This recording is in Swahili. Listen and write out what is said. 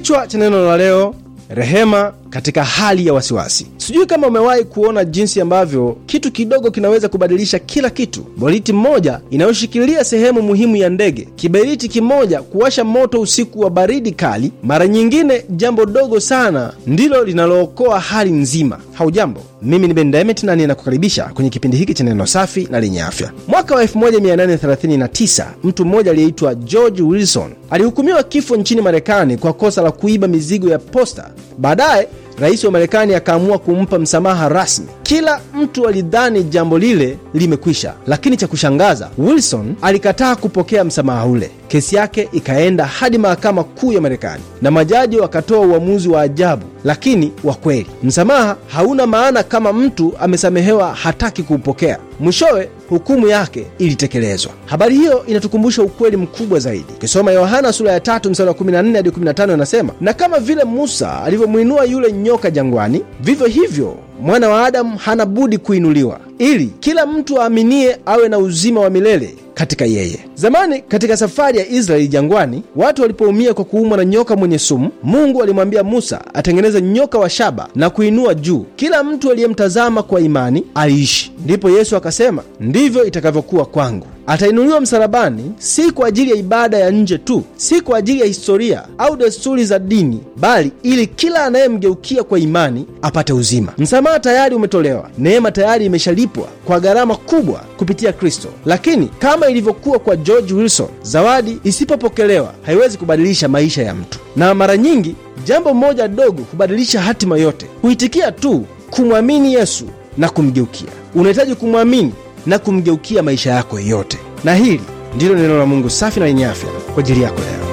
Kichwa cha neno la leo, rehema katika hali ya wasiwasi. Sijui kama umewahi kuona jinsi ambavyo kitu kidogo kinaweza kubadilisha kila kitu. Boliti mmoja inayoshikilia sehemu muhimu ya ndege, kiberiti kimoja kuwasha moto usiku wa baridi kali, mara nyingine jambo dogo sana ndilo linalookoa hali nzima. Haujambo, mimi ni Ben Demet na ninakukaribisha kwenye kipindi hiki cha neno safi na lenye afya. Mwaka wa 1839 mtu mmoja aliyeitwa George Wilson alihukumiwa kifo nchini Marekani kwa kosa la kuiba mizigo ya posta. Baadaye rais wa Marekani akaamua kumpa msamaha rasmi. Kila mtu alidhani jambo lile limekwisha, lakini cha kushangaza, Wilson alikataa kupokea msamaha ule. Kesi yake ikaenda hadi mahakama kuu ya Marekani na majaji wakatoa uamuzi wa ajabu, lakini wa kweli. Msamaha hauna maana kama mtu amesamehewa hataki kuupokea. Mwishowe hukumu yake ilitekelezwa. Habari hiyo inatukumbusha ukweli mkubwa zaidi. Ukisoma Yohana sura ya tatu mstari wa 14 hadi 15, anasema na kama vile Musa alivyomwinua yule nyoka jangwani, vivyo hivyo mwana wa Adamu hana budi kuinuliwa, ili kila mtu aaminie awe na uzima wa milele katika yeye. Zamani katika safari ya Israeli jangwani, watu walipoumia kwa kuumwa na nyoka mwenye sumu, Mungu alimwambia Musa atengeneze nyoka wa shaba na kuinua juu. Kila mtu aliyemtazama kwa imani aliishi. Ndipo Yesu akasema, ndivyo itakavyokuwa kwangu. Atainuliwa msalabani, si kwa ajili ya ibada ya nje tu, si kwa ajili ya historia au desturi za dini, bali ili kila anayemgeukia kwa imani apate uzima. Msamaha tayari umetolewa, neema tayari imeshalipwa kwa gharama kubwa kupitia Kristo. Lakini kama ilivyokuwa kwa George Wilson, zawadi isipopokelewa haiwezi kubadilisha maisha ya mtu, na mara nyingi jambo moja dogo hubadilisha hatima yote. Huitikia tu kumwamini Yesu na kumgeukia. Unahitaji kumwamini na kumgeukia maisha yako yote. Na hili ndilo neno la Mungu safi na lenye afya kwa ajili yako leo.